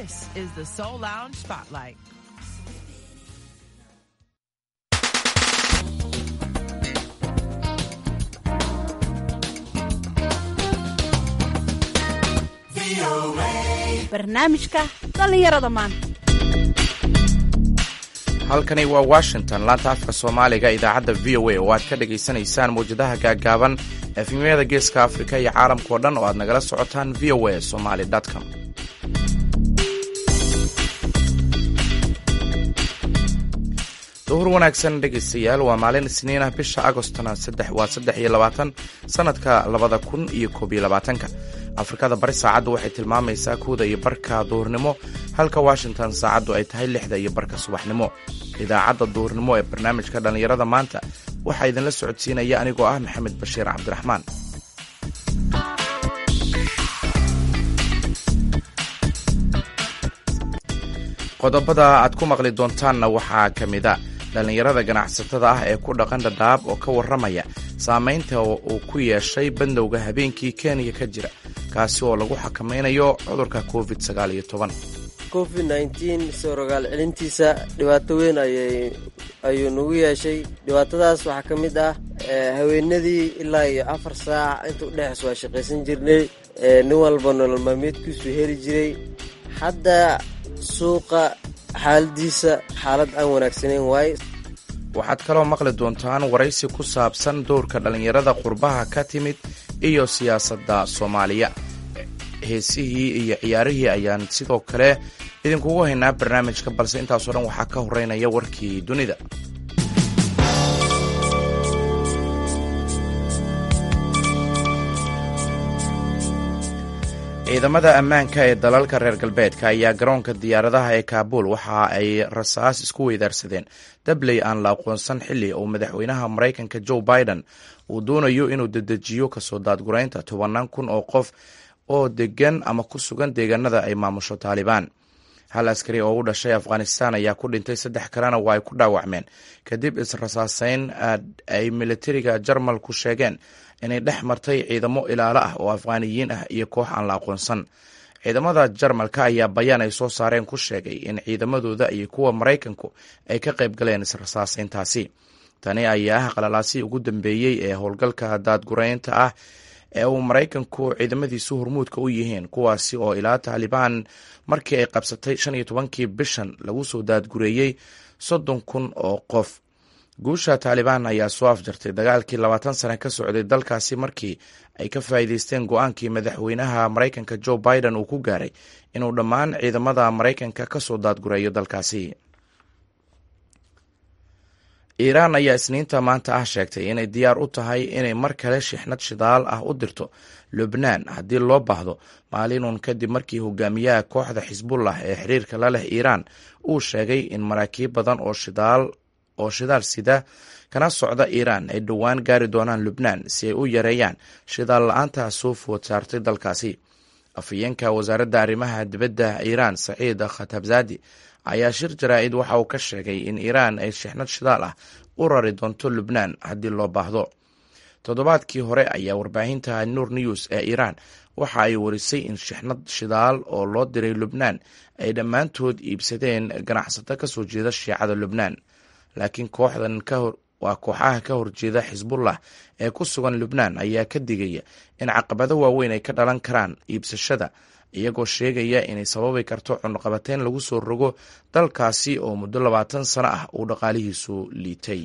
This is the Soul Lounge Spotlight. barnaamijka dhallinyarada maanta halkani waa washington laanta afka soomaaliga idaacadda v o a oo aad ka dhagaysanaysaan mawjadaha gaaggaaban efemyada geeska afrika iyo caalamkao dhan oo aad nagala socotaan v o a somaly com duhur wanaagsan dhegaystayaal waa maalin isniin ah bisha agostna waa saddex iyo labaatan sanadka labada kun iyo koob iyo labaatanka afrikada bari saacaddu waxay tilmaamaysaa kuwda iyo barka duhurnimo halka washington saacaddu ay tahay lixda iyo barka subaxnimo idaacadda duhurnimo ee barnaamijka dhallinyarada maanta waxaa idinla socodsiinaya anigoo ah maxamed bashiir cabdiraxmaan qodobada aad ku maqli doontaanna waxaa ka mida dhallinyarada ganacsatada ah ee ku dhaqan dhadhaab oo ka warramaya saamaynta uu ku yeeshay bandowga habeenkii kenya ka jira kaasi oo lagu xakamaynayo cudurka covid sagaal iyo toban covid nneteen soo rogaal celintiisa dhibaato weyn ayuu nagu yeeshay dhibaatadaas waxaa ka mid ah haweenadii ilaa iyo afar saac inta udhexeys waa shaqaysan jirnay nin walba nolol maalmeedkiisu heli jiray hadda suuqa xaaladiisa xaalad aan wanaagsanayn waaye waxaad kaloo maqli doontaan waraysi ku saabsan dowrka dhallinyarada qurbaha ka timid iyo siyaasadda soomaaliya heesihii iyo ciyaarihii ayaan sidoo kale idinkugu haynaa barnaamijka balse intaasoo dhan waxaa ka horeynaya warkii dunida ciidamada ammaanka ee dalalka reer galbeedka ayaa garoonka diyaaradaha ee kaabul waxa ay rasaas isku weydaarsadeen dabley aan la aqoonsan xilli uu madaxweynaha maraykanka joe biden uu doonayo inuu dedejiyo kasoo daadguraynta tobanaan kun oo qof oo degan ama ku sugan deegaanada ay maamusho taalibaan hal askari oo u dhashay afghanistan ayaa ku dhintay saddex kalena waa ay ku dhaawacmeen kadib israsaaseyn ay militariga jarmalku sheegeen inay dhex martay ciidamo ilaalo ah oo afghaaniyiin ah iyo koox aan la aqoonsan ciidamada jarmalka ayaa bayaan ay soo saareen ku sheegay in ciidamadooda iyo kuwa maraykanku ay ka qayb galeen israsaaseyntaasi tani ayaa ah qalalaasii ugu dambeeyey ee howlgalka daadguraynta ah ee uu maraykanku ciidamadiisu hormuudka u yihiin kuwaasi oo ilaa taalibaan markii ay qabsatay shan iyo tobankii bishan lagu soo daadgureeyey soddon kun oo qof guusha taalibaan ayaa soo afjartay dagaalkii labaatan sane ka socday dalkaasi markii ay ka faa'iideysteen go-aankii madaxweynaha maraykanka joe biden uu ku gaaray inuu dhammaan ciidamada maraykanka ka soo daadgureeyo dalkaasi iiraan ayaa isniinta maanta ah sheegtay inay diyaar u tahay inay mar kale shixnad shidaal ah u dirto lubnaan haddii loo baahdo maalinun kadib markii hogaamiyaha kooxda xisbullah ee xiriirka la leh iiraan uu sheegay in maraakiib badan oo shidaal oo shidaal sida kana socda iiraan ay dhowaan gaari doonaan lubnaan si ay u yareeyaan shidaal la-aanta soo food saartay dalkaasi afhayeenka wasaaradda arrimaha dibadda iiraan saciid khatabzadi ayaa shir jaraa-id waxa uu ka sheegay in iiraan ay shixnad shidaal ah u rari doonto lubnaan haddii loo baahdo toddobaadkii hore ayaa warbaahinta nur news ee iiraan waxa ay warisay in shixnad shidaal oo loo diray lubnaan ay dhammaantood iibsadeen ganacsato kasoo jeeda shiicada lubnaan laakiin kooxdan waa kooxaha ka horjeeda xisbullah ee ku sugan lubnaan ayaa ka digaya in caqabado waaweyn ay ka dhalan karaan iibsashada iyagoo sheegaya inay sababi karto cunaqabateyn lagu soo rogo dalkaasi oo muddo labaatan sano ah uu dhaqaalihiisu liitay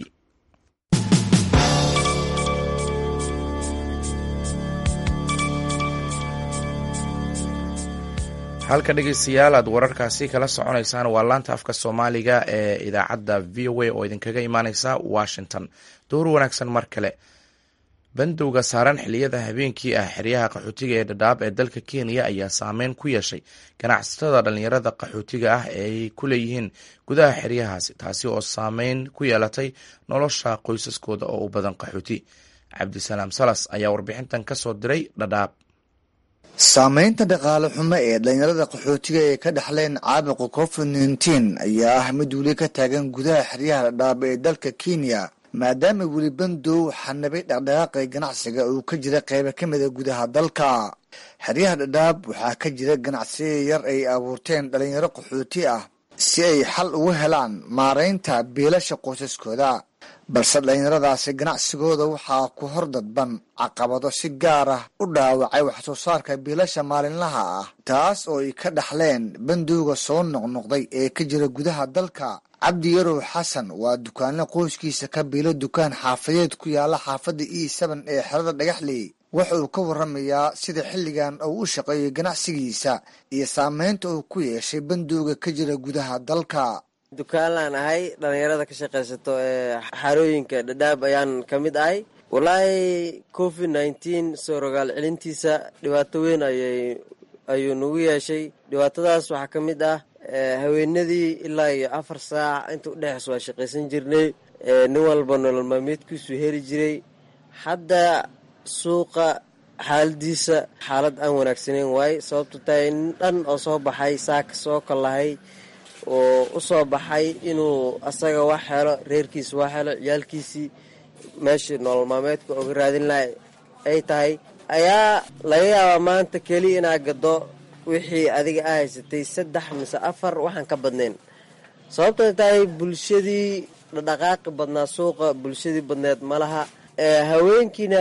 halka dhegeystayaal aad wararkaasi kala soconaysaan waa laanta afka soomaaliga ee idaacadda v o a oo idinkaga imaaneysa washington dowr wanaagsan mar kale bandowga saaran xiliyada habeenkii ah xeryaha qaxootiga ee dhadhaab ee dalka kenya ayaa saameyn ku yeeshay ganacsatada dhallinyarada qaxootiga ah ee ay ku leeyihiin gudaha xeryahaasi taasi oo saameyn ku yeelatay nolosha qoysaskooda oo u badan qaxooti cabdisalaam salas ayaa warbixintan ka soo diray dhadhaab saamaynta dhaqaale xumo ee dhallinyarada qaxootiga ee ka dhexleen caabuqa covid nneteen ayaa ah mid weli ka taagan gudaha xeryaha dhadhaab ee dalka kenya maadaama weli bandow xanabay dhaqdhaqaaqii ganacsiga uu ka jira qaybo ka mida gudaha dalka xeryaha dhadhaab waxaa ka jira ganacsiya yar ay abuurteen dhalinyaro qaxooti ah si ay xal ugu helaan maaraynta biilasha qoysaskooda balse dhallinyaradaasi ganacsigooda waxaa ku hor dadban caqabado si gaar ah u dhaawacay waxsoo saarka biilasha maalinlaha ah taas oo ay ka dhaxleen bandowga soo noqnoqday ee ka jira gudaha dalka cabdi yarow xasan waa dukaanle qoyskiisa ka biilo dukaan xaafadeed ku yaala xaafadda e sban ee xerada dhagaxley waxa uu ka waramayaa sida xilligan uu u shaqeeyay ganacsigiisa iyo saameynta uu ku yeeshay bandowga ka jira gudaha dalka dukaanlaan ahay dhalinyarada ka shaqaysato ee xarooyinka dhadhaab ayaan ka mid ahay walaahi covid nneteen soo rogaal celintiisa dhibaato weyn ayay ayuu nagu yeeshay dhibaatadaas waxaa ka mid ah haweenadii ilaa iyo afar saac inta udhexeys waa shaqaysan jirnay nin walba nolol maalmeedkiisu heli jiray hadda suuqa xaaladiisa xaalad aan wanaagsaneyn waaye sababto tahay nin dhan oo soo baxay saaka soo kalahay oo u soo baxay inuu asaga wax helo reerkiisa wax helo ciyaalkiisii meeshii nolol maalmeedka oga raadin laha ay tahay ayaa laga yaabaa maanta keliya inaa gado wixii adiga a haysatay saddex mise afar waxaan ka badnayn sababtoo tahay bulshadii dhaqdhaqaaqi badnaa suuqa bulshadii badneed malaha haweenkiina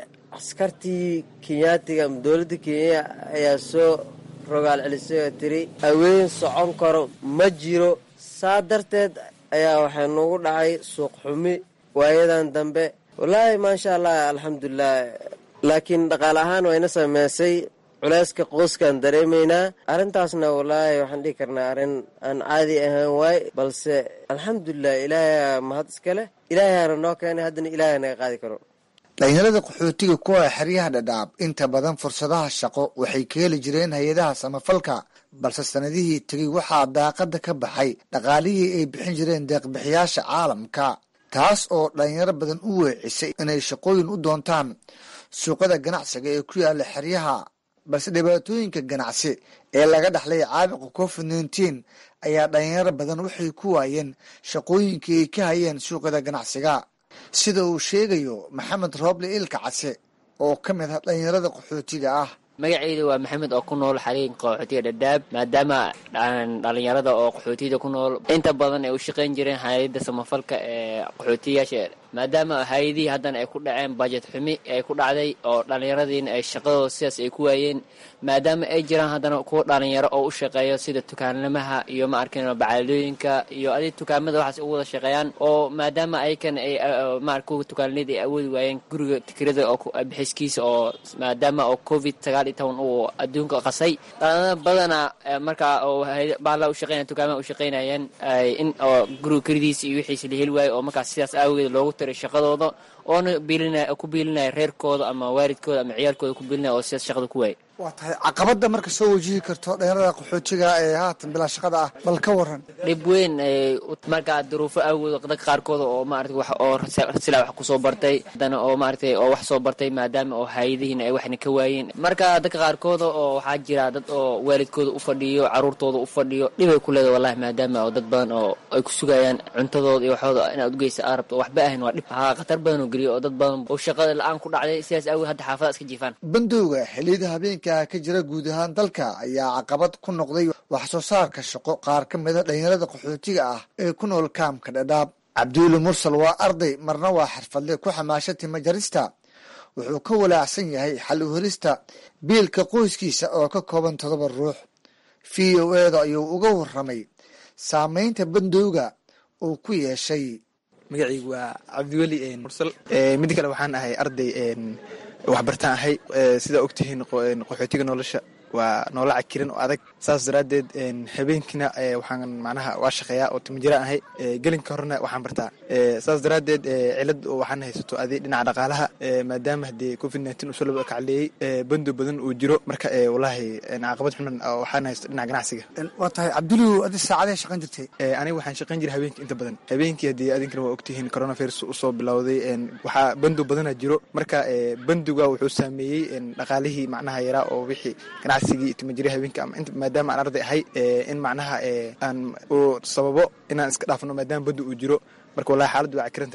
askartii kenyaatiga ama dowladda kenya ayaa soo rogaal celisay oo tiri haween socon karo ma jiro saa darteed ayaa waxay nagu dhacay suuq xumi waayadan dambe wallaahi maasha allah alxamdulilah laakiin dhaqaale ahaan wayna sameysay culeyska qoyskaan dareemaynaa arrintaasna wallaahi waxaan dhihi karnaa arrin aan caadi ahaan waay balse alxamdulilah ilaahay mahad iska leh ilaahayaana noo keenay haddana ilaahay naga qaadi karo dhalinyarada qaxootiga kuwa xeryaha dhadhaab inta badan fursadaha shaqo waxay ka heli jireen hay-adaha samafalka balse sanadihii tegey waxaa daaqada ka baxay dhaqaalihii ay bixin jireen deeqbixiyaasha caalamka taas oo dhalinyaro badan u weecisay inay shaqooyin u doontaan suuqada ganacsiga ee ku yaala xeryaha balse dhibaatooyinka ganacsi ee laga dhaxlay caabuqa covid nneteen ayaa dhalinyaro badan waxay ku waayeen shaqooyinkii ay ka hayeen suuqada ganacsiga sida uu sheegayo maxamed rooble ilka case oo ka mid ah dhalinyarada qaxootiga ah magaceyda waa maxamed oo ku nool xariiqa qaxootiga dhadhaab maadaama dhalinyarada oo qaxootiyada ku nool inta badan ay u shaqayn jireen hay-adda samafalka ee qaxootiyayaasha maadaama hay-adihii haddana ay ku dhaceen bajet xumi ay ku dhacday oo dhallinyaradiina ay shaqadooda sidaas ay ku waayeen maadaama ay jiraan haddana kuwa dhalinyaro oo u shaqeeyo sida tukaanlamaha iyo ma arkin bacaalooyinka iyo adi tukaamada waxaas u wada shaqeeyaan oo maadaama ayakan ay maar kuwa tukaanleyda ay awoodi waayeen guriga tikrada oo bixiskiisa oo maadaama oo covid sagaal iyo toban uu adduunka qasay dhalinyarada badana markaa oo baala u shaqeynaya tukaamaha u shaqeynayeen in oo guriga kelidiisa iyo wixiisa la heli waayo oo markaas sidaas aawageed loogu tiray shaqadooda oona biilinaya ku biilinaya reerkooda ama waalidkooda ama ciyaalkooda ku biilinaya oo sidaas shaqada ku waayay waa tahay caqabada marka soo wajihi karto dhalinyarada qaxootiga ee haatan bilaa shaqada ah bal ka waran dhib weyn markaa duruufo awgood dadka qaarkooda oo maarata wax oo silaa wax kusoo bartay haddana oo maaragtay oo wax soo bartay maadaama oo hay-adihiina ay waxna ka waayeen marka dadka qaarkooda oo waxaa jira dad oo waalidkooda u fadhiyo caruurtooda u fadhiyo dhibay ku leeda wallahi maadaama oo dad badan oo ay ku sugayaan cuntadooda iyo waxooda inaad ugeysa aa rabto waxba ahayn waa dhib haa khatar badan oo geliyo oo dad badan oo shaqada la-aan ku dhacday sidaas awgeed hadda xaafada iska jiifaan bandowga xiliyada habeenka ka jira guud ahaan dalka ayaa caqabad ku noqday wax soo saarka shaqo qaar ka mida dhalinyarada qaxootiga ah ee ku nool kaamka dhadhaab cabduuli mursal waa arday marna waa xirfadle ku xamaasha tima jarista wuxuu ka walaacsan yahay xal u helista biilka qoyskiisa oo ka kooban todoba ruux v o eda ayuu uga waramay saameynta bandowga uu ku yeeshay magacaygu waa cabdiweli mursal mid kale waxaan ahay arday waxbartaan ahay sidaa ogtihiin qaxootiga nolosha waa noola cakiran oo adag saas daraaddeed habeenkiina waxaan macnaha waa shaqeeyaa oo timajiraan ahay gelinka horena waxaan bartaa saas daraaddeed cilad waxaan haysato adi dhinaca dhaqaalaha maadaama haddii covid nneteen usoo laba kacleeyey bando badan uu jiro marka wallaahi caqabad xunan waxaan haysto dhinaca ganacsiga waa tahay cabduliw adi saacadee shaqan jirtay aniga waxaan shaqayn jiray habeenkii inta badan habeenkii haddii adinkana waa ogtihiin coronavirus usoo bilowday waxaa bando badana jiro marka banduga wuxuu saameeyey dhaqaalihii macnaha yaraa oo wixii ganacsigii timajiri habeenka ama maadaama aan arday ahay in macnaha aan uu sababo inaan iska dhaafno maadaama bando uu jiro marka wallahi xaaladdu waa cakiran tahay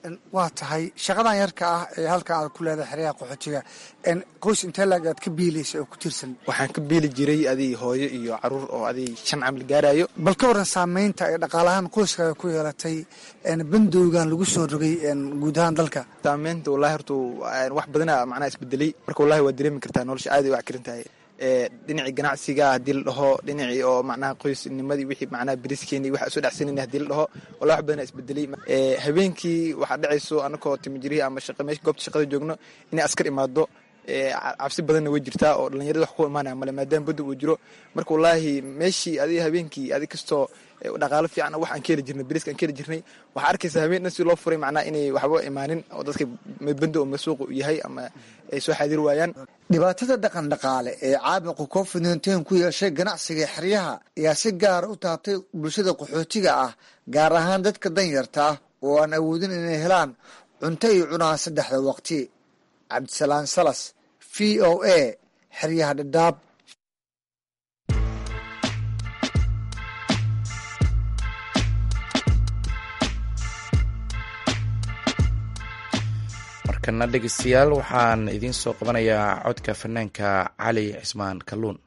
waa tahay shaqadan yarka ah ee halkan aad ku leedahay xeryaha qaxootiga qoys intee laag aad ka biilaysa oo ku tirsan waxaan ka biili jiray adig hooyo iyo caruur oo adig shan camil gaarayo bal ka waran saameynta ay dhaqaalahaan qoyskaaga ku yeelatay bandowgan lagu soo rogay guud ahaan dalka saameynta wallahi horta wax badana macnaha isbedelay marka wallahi waa dareemi kartaa nolosha aad ay u cakiran tahay dhinacii ganacsiga haddii la dhaho dhinacii oo macnaha qoysnimadii wixii macnaha beriskeenii waxa soo dhacsanayna haddii la dhaho wallahi wax badana isbedelay habeenkii waxaa dhacayso anakoo timijirihi ama shaqa meesha goobta shaqada joogno inay askar imaado cabsi badanna way jirtaa oo dhalinyarada wax ku imaanaya male maadaama badda uu jiro marka wallaahi meeshii adiga habeenkii adig kastoo dhaqaalo fiican wax aan ka heli jirnay beriska aan ka heli jirnay waxaa arkaysa habeen dhan si loo furay macnaha inay waxba imaanin oo dadka bando oo masuuqa u yahay ama ay soo xaadir waayaan dhibaatada dhaqan dhaqaale ee caabuqa covid nteen ku yeeshay ganacsiga xeryaha ayaa si gaara u taabtay bulshada qaxootiga ah gaar ahaan dadka danyarta ah oo aan awoodin inay helaan cunto iyo cunaan saddexda waqti cabdisalaan salas v o a xeryaha dhadhaab markana dhegeystayaal waxaan idiin soo qabanayaa codka fanaanka cali cismaan kalluun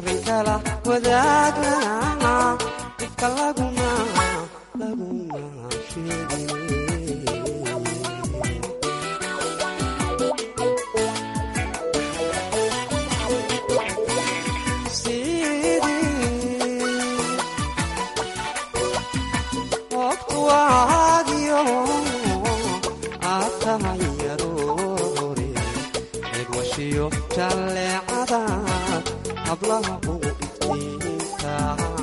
arrinkala wadaagna dhibka laguma laguma sheegin waqtuwaadiyo aad tahay yaroore eegmashiyo jalleecada hablaha ugu iftiinka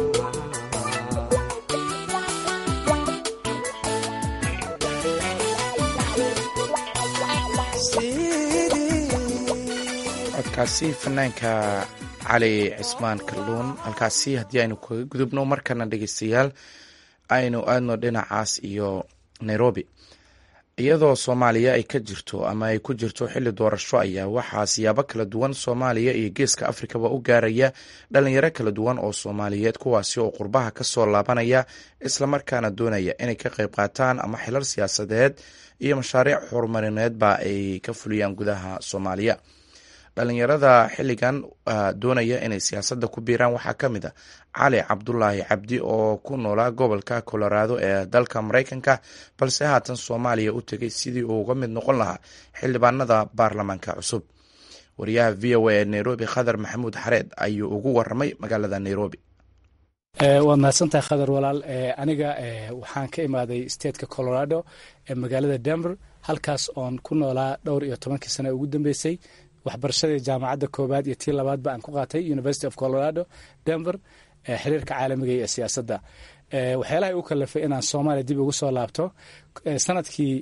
codkaasi fanaanka cali cismaan kalluun halkaasi haddii aynu kaga gudubno markana dhegeystayaal aynu aadno dhinacaas iyo nairobi iyadoo soomaaliya ay ka jirto ama ay ku jirto xilli doorasho ayaa waxaa siyaabo kala duwan soomaaliya iyo geeska afrikaba u gaaraya dhalinyaro kala duwan oo soomaaliyeed kuwaasi oo qurbaha ka soo laabanaya islamarkaana doonaya inay ka qayb qaataan ama xilar siyaasadeed iyo mashaariic horumarineedba ay ka fuliyaan gudaha soomaaliya dhalinyarada xilligan doonaya inay siyaasadda ku biiraan waxaa ka mid a cali cabdulaahi cabdi oo ku noolaa gobolka colorado ee dalka maraykanka balse haatan soomaaliya u tegay sidii uu uga mid noqon lahaa xildhibaanada baarlamaanka cusub wariyaha v o a ee nairobi khadar maxamuud xareed ayuu ugu waramay magaalada nairobi waad mahadsantahay khadar walaal aniga waxaan ka imaaday stateka colorado ee magaalada denver halkaas oon ku noolaa dhowr iyo tobankii sane ugu dambeysay waxbarashadii jaamacadda koobaad iyo tii labaadba aan ku qaatay university of colorado denver xiriirka caalamiga ee siyaasadda waxyaalaha u kalafay inaan soomaaliya dib ugu soo laabto sanadkii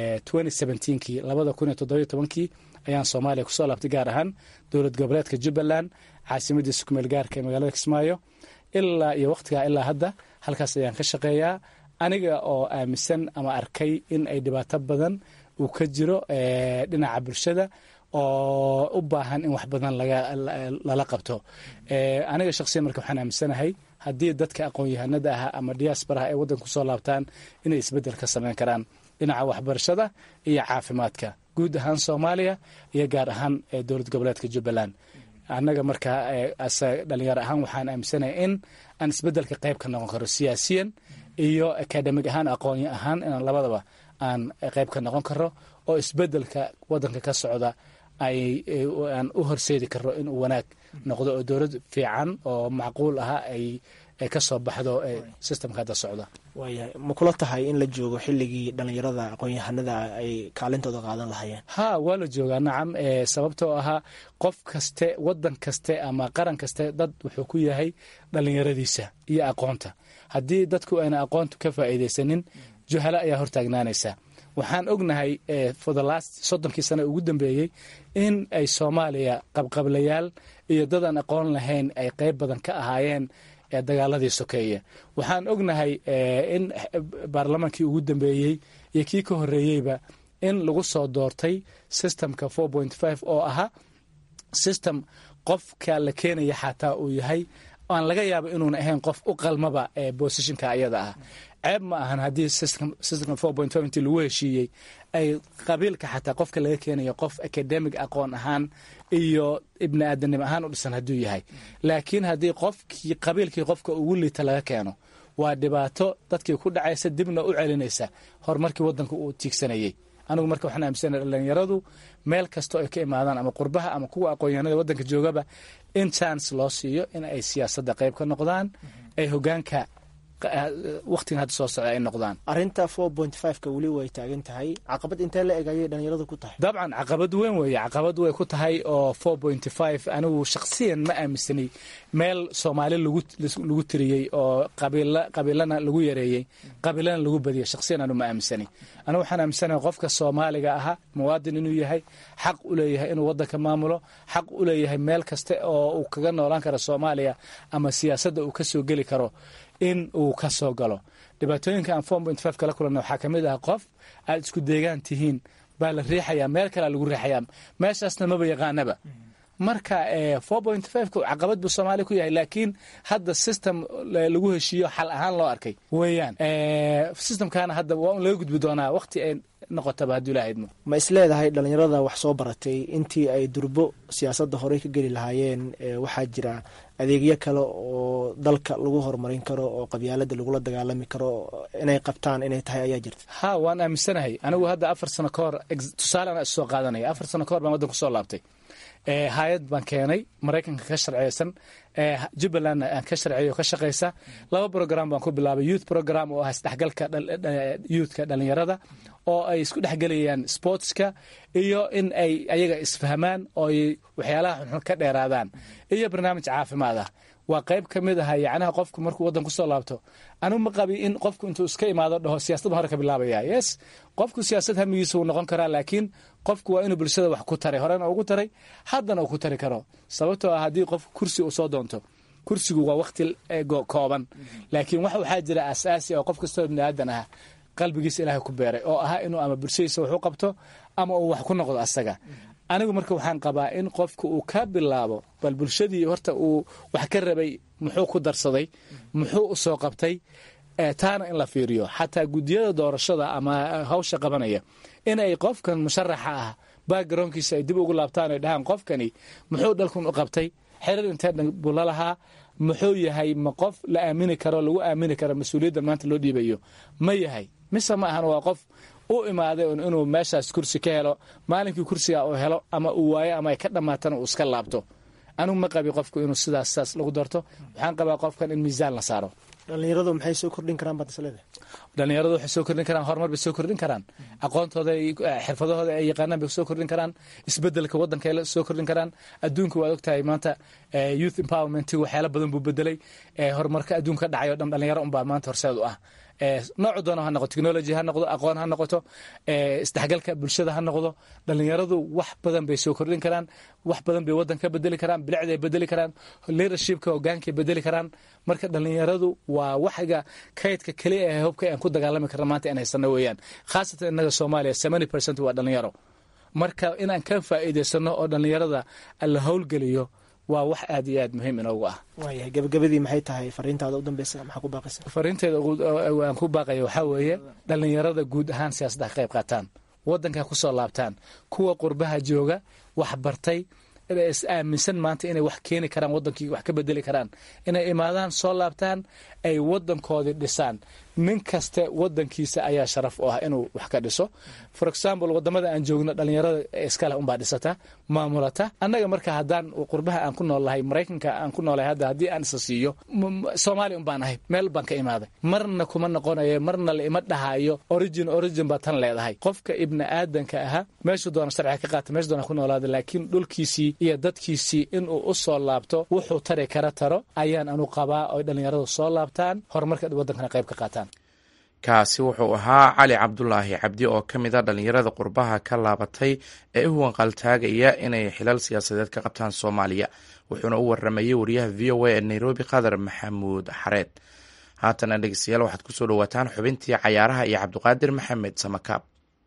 kii labada kun iyo toddobiyo tobankii ayaan soomaaliya kusoo laabtay gaar ahaan dowlad goboleedka jubbaland caasimadiisa kumeel gaarka ee magaalada kismaayo ilaa iyo wakhtigaa ilaa hadda halkaas ayaan ka shaqeeyaa aniga oo aaminsan ama arkay in ay dhibaato badan uu ka jiro dhinaca bulshada oo u baahan in wax badan lala qabto aniga shaqsiyan marka waxaan aaminsanahay haddii dadka aqoon-yahanada ah ama diaasbaraha ay waddanka kusoo laabtaan inay isbeddel ka samayn karaan dhinaca waxbarashada iyo caafimaadka guud ahaan soomaaliya iyo gaar ahaan dowlad goboleedka jubbaland annaga marka dhalinyaro ahaan waxaan aaminsanahay in aan isbeddelka qayb ka noqon karo siyaasiyan iyo akademig ahaan aqoony ahaan inaan labadaba aan qayb ka noqon karo oo isbeddelka waddanka ka socda aan u horseedi karo inuu wanaag noqdo oo dowlad fiican oo macquul aha ay ka soo baxdo systemka hadda socda waayahay ma kula tahay in la joogo xilligii dhallinyarada aqoon-yahanada ay kaalintooda qaadan lahayeen ha waa la joogaa nacam sababtoo ahaa qof kaste waddan kaste ama qaran kaste dad wuxuu ku yahay dhallinyaradiisa iyo aqoonta haddii dadku ayna aqoonta ka faa'iidaysanin juhalo ayaa hortaagnaanaysa waxaan ognahay for the last soddonkii sane ugu dambeeyey in ay soomaaliya qabqablayaal iyo dadaan aqoon lahayn ay qayb badan ka ahaayeen dagaaladii sokeeye waxaan ognahay in baarlamaankii ugu dambeeyey iyo kii ka horreeyeyba in lagu soo doortay systemka oo ahaa system qofka la keenaya xataa uu yahay aan laga yaabo inuuna ahayn qof u qalmaba bosishinka ayada ah ceeb ma ahan haddii systemka intii lagu heshiiyey ay qabiilka xataa qofka laga keenayo qof academic aqoon ahaan iyo ibni aadanimo ahaan u dhisan hadduu yahay laakiin haddii qofkii qabiilkii qofka ugu liita laga keeno waa dhibaato dadkii ku dhacaysa dibna u celinaysa horumarkii waddanka uu tiigsanayey anigu marka waxaan aaminsanaya dhalinyaradu meel kastoo ay ka imaadaan ama qurbaha ama kuwa aqoonyahanada waddanka joogaba in chance loo siiyo in ay siyaasadda qayb ka noqdaan ay hogaanka waqtigan hadda soo socda ay noqdaan arrinta ka weli way taagan tahay caqabad intee la eg ayay dhalinyaradu ku tahay dabcan caqabad weyn weeye caqabad way ku tahay oo anigu shakhsiyan ma aaminsanay meel soomaali lagu tiriyey oo qabiilana lagu yareeyey qabiilana lagu badiyey shakhsiyan anu ma aaminsanay anigu waxaan aaminsanahay qofka soomaaliga ahaa muwaadin inuu yahay xaq u leeyahay inuu waddanka maamulo xaq u leeyahay meel kaste oo uu kaga noolaan karo soomaaliya ama siyaasadda uu ka soo geli karo in uu ka soo galo dhibaatooyinka aan kala kulanna waxaa ka mid ah qof aad isku deegaan tihiin baa la riixayaa meel kalea lagu riixayaa meeshaasna maba yaqaanaba marka caqabad buu soomaaliya ku yahay laakiin hadda system lagu heshiiyo xal ahaan loo arkay weeyaan systemkana hadda waa un laga gudbi doonaa waqti ay noqotaba hadduu ilaha idmo ma isleedahay dhalinyarada wax soo baratay intii ay durbo siyaasadda horey ka geli lahaayeen waxaa jira adeegyo kale oo dalka lagu horumarin karo oo qabyaalada lagula dagaalami karo inay qabtaan inay tahay ayaa jirta ha waan aaminsanahay anigu hadda afar sano ka hor tusaale ana issoo qaadanaya afar sano ka hor baan waddanka kusoo laabtay hay-ad baan keenay maraykanka ka sharciyeysan jubbalandna aan ka sharciyo ka shaqaysa laba program baan ku bilaabay youth program oo ah isdhexgalka youthka dhalinyarada oo ay isku dhexgelayaan sportska iyo in ay ayaga isfahmaan oo ay waxyaalaha xunxun ka dheeraadaan iyo barnaamij caafimaad ah waa qayb ka mid aha yacnaha qofku markuu waddan kusoo laabto anigu ma qabi in qofku intuu iska imaado dhaho siyaasadda hore ka bilaabaya yes qofku siyaasad hamigiisa wuu noqon karaa laakiin qofku waa inuu bulshada wax ku taray horena ugu taray haddana uu ku tari karo sababtoo ah haddii qofku kursi uu soo doonto kursigu waa waqti kooban laakiin wax waxaa jira asaasi oo qof kastoo ibni aadan ah qalbigiisa ilaahay ku beeray oo ahaa inuu ama bulshadiisa wax u qabto ama uu wax ku noqdo asaga anigu marka waxaan qabaa in qofku uu ka bilaabo bal bulshadii horta uu wax ka rabay muxuu ku darsaday muxuu u soo qabtay taana in la fiiriyo xataa guddiyada doorashada ama hawsha qabanaya inay qofkan musharaxa ah backgroundkiisa ay dib ugu laabtaan ay dhahaan qofkani muxuu dhalkun u qabtay xerir intee buu la lahaa muxuu yahay ma qof la aamini karo lagu aamini karo mas-uuliyadda maanta loo dhiibayo ma yahay mise ma ahan waa qof u imaaday inuu meeshaas kursi ka helo maalinkii kursiga uu helo ama uu waayo ama ay ka dhammaatana uu iska laabto anigu ma qabi qofku inuu sidaas saas lagu darto waxaan qabaa qofkan in miisaan la saaro dhalinyaradu maxay soo kordhin karaan baad isleeda dhalinyaradu waxay soo kordhin karaan horumar bay soo kordhin karaan aqoontooda xirfadahooda ay yaqaanaan bay soo kordhin karaan isbedelka waddanka ay soo kordhin karaan adduunka waad ogtahay maanta youth empowerment waxyaala badan buu bedelay horumarka adduunka ka dhacayo dhan dhalinyaro unbaa maanta horseed u ah noocu doona ha noqoto technology ha noqdo aqoon ha noqoto isdhexgalka bulshada ha noqdo dhalinyaradu wax badan bay soo kordhin karaan wax badan bay waddanka bedeli karaan bilicday bedeli karaan leadershipka hogaankay bedeli karaan marka dhalinyaradu waa waxga kaydka keliya ee hubka aan ku dagaalami karna maanta in haysano weeyaan khaasatan innaga soomaaliya seventy percent waa dhalinyaro marka inaan ka faa'iidaysano oo dhalinyarada la howlgeliyo waa wax aad iyo aad muhiim inoogu ah waayahay gabagabadii maxay tahay fariintaada u dambeysa maxaa ku baaqaysa fariinteeda aan ku baaqaya waxaa weeye dhalinyarada guud ahaan siyaasadda ka qayb qaataan waddanka ku soo laabtaan kuwa qurbaha jooga wax bartay is aaminsan maanta inay wax keeni karaan waddankii wax ka bedeli karaan inay imaadaan soo laabtaan ay waddankoodii dhisaan nin kaste waddankiisa ayaa sharaf u ah inuu wax ka dhiso for example wadamada aan joogno dhalinyarada iskale unbaa dhisata maamulata annaga marka haddaan qurbaha aan ku noolnahay maraykanka aan ku noolahay hadda haddii aan isa siiyo soomaaliya un baan ahay meel baan ka imaaday marna kuma noqonayo marna la ima dhahayo origin origin baa tan leedahay qofka ibni aadanka ahaa meeshuu doona sharciga ka qaata meeshu doona ku noolaada laakiin dhulkiisii iyo dadkiisii inuu u soo laabto wuxuu tari kara taro ayaan anu qabaa oy dhalinyaradu soo laabtaan horumarka waddankana qayb ka qaataan kaasi wuxuu ahaa cali cabdulaahi cabdi oo ka mid a dhalinyarada qurbaha ka laabatay ee u wanqaltaagaya inay xilal siyaasadeed ka qabtaan soomaaliya wuxuuna u waramayey wariyaha v o a ee nairobi qadar maxamuud xareed haatana dhegeystayaal waxaad kusoo dhawaataan xubintii cayaaraha iyo cabdiqaadir maxamed samakaab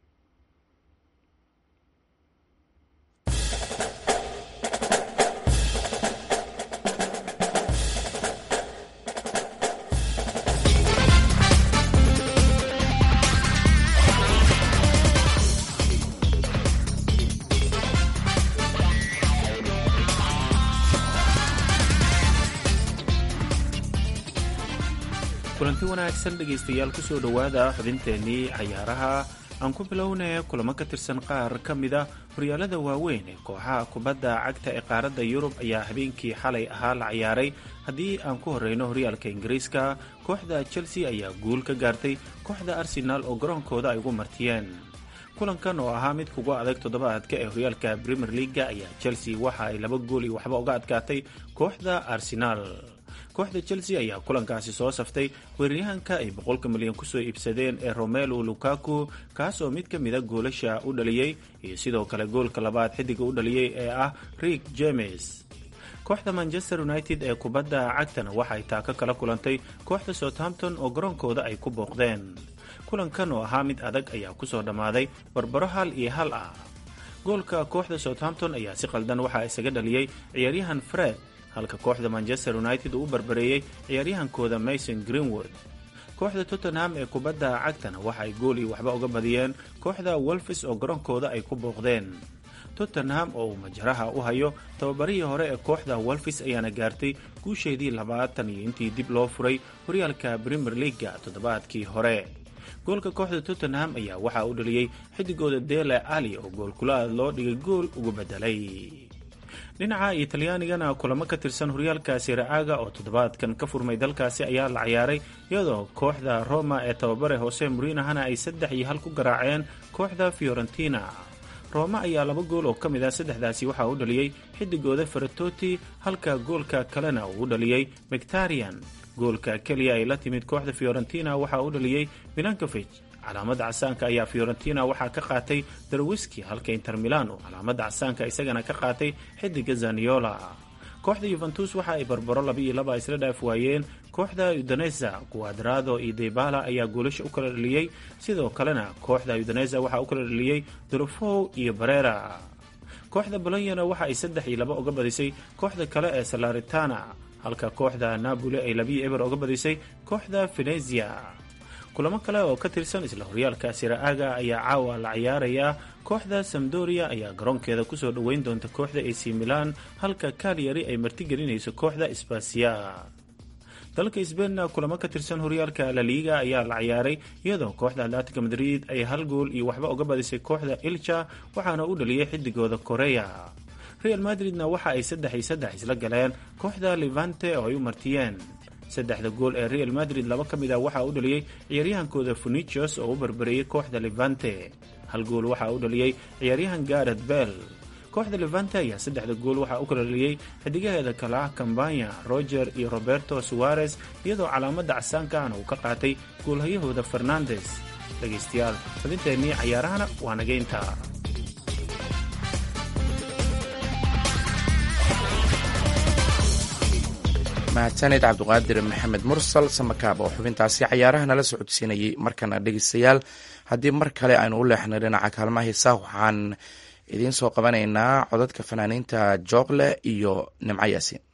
kulanti wanaagsan dhegaystayaal kusoo dhowaada xubinteennii cayaaraha aan ku bilownay kulamo ka tirsan qaar ka mid a horyaalada waaweyn ee kooxaha kubadda cagta ee qaaradda yurub ayaa habeenkii xalay ahaa la ciyaaray haddii aan ku horreyno horyaalka ingiriiska kooxda chelsea ayaa guul ka gaartay kooxda arsenaal oo garoonkooda ay ugu martiyeen kulankan oo ahaa mid kuga adag toddobaadka ee horyaalka premier leaga ayaa chelsea waxa ay laba gool iyo waxba uga adkaatay kooxda arsenaal kooxda chelsea ayaa kulankaasi soo saftay weeraryahanka ay boqolka milyan kusoo iibsadeen ee romelu lukaku kaas oo mid ka mida goolasha u dhaliyey iyo sidoo kale goolka labaad xidiga u dhaliyey ee ah rick james kooxda manchester united ee kubadda cagtana waxay taaka kala kulantay kooxda southampton oo garoonkooda ay ku booqdeen kulankan oo ahaa mid adag ayaa kusoo dhammaaday barbaro hal iyo hal ah goolka kooxda southampton ayaa si qaldan waxaa isaga dhaliyey ciyaaryahan fred halka kooxda manchester united uu u barbareeyey ciyaaryahankooda mason greenwood kooxda tottenham ee kubadda cagtana waxa ay gool iyo waxba uga badiyeen kooxda wolfis oo garoonkooda ay ku booqdeen tottenham oo uu majaraha u hayo tababarihii hore ee kooxda wolfis ayaana gaartay guusheedii labaatan iyo intii dib loo furay horyaalka premier leaga toddobaadkii hore goolka kooxda tottenham ayaa waxaa u dhaliyey xidigooda dele ali oo goolkulaad loo dhigay gool ugu bedelay dhinaca italyaanigana kulamo ka tirsan horyaalka siraaga oo toddobaadkan ka furmay dalkaasi ayaa la ciyaaray iyadoo kooxda roma ee tababare hose murinahana ay saddex iyo hal ku garaaceen kooxda fiorentina roma ayaa laba gool oo ka mid ah saddexdaasi waxaa u dhaliyey xidigooda faratoti halka goolka kalena uu u dhaliyey mctarian goolka keliya ay la timid kooxda fiorentina waxaa u dhaliyey milankofij calaamada casaanka ayaa fiorentina waxaa ka qaatay darwiski halka inter milan uu calaamada casaanka isagana ka qaatay xidiga zaniola kooxda yuventus waxa ay barbaro laba iyo laba isla dhaaf waayeen kooxda udaneza guadrado iyo debala ayaa goolasha u kala dhaliyey sidoo kalena kooxda udaneza waxaa u kala dhaliyey dorofow iyo barera kooxda bolonyana waxa ay saddex iyo laba uga badisay kooxda kale ee salaritana halka kooxda napoli ay labiyo eber uga badisay kooxda venezia kulamo kale oo ka tirsan isla horyaalka siraaga ayaa caawa la ciyaarayaa kooxda samdoria ayaa garoonkeeda kusoo dhoweyn doonta kooxda ac milan halka kalyari ay martigelinayso kooxda sbasiya dalka sbeinna kulamo ka tirsan horyaalka laliga ayaa la ciyaaray iyadoo kooxda atletica madrid ay hal gool iyo waxba uga badisay kooxda ilja waxaana u dhaliyay xidigooda koreya real madridna waxa ay saddex iyo saddex isla galeen kooxda levante oo ay u martiyeen saddexda gool ee real madrid laba ka mid ah waxaa u dhaliyey ciyaaryahankooda funicios oo u barbareeyey kooxda levante hal gool waxaa u dhaliyey ciyaaryahan garet bell kooxda levante ayaa saddexda gool waxaa u kala dhaliyey xidigaheeda kale ah cambanya roger iyo roberto suarez iyadoo calaamada casaanka ahna uu ka qaatay goolhayahooda fernandes dhegaystayaal xubinteennii cayaarahana waa nageynta mahadsanid cabduqaadir maxamed mursal samakaab oo xubintaasi cayaaraha nala socodsiinayay markana dhegeystayaal haddii mar kale aynu u leexnay dhinaca kaalmaha hiisaa waxaan idiin soo qabanaynaa codadka fanaaniinta jooqle iyo nimco yaasiin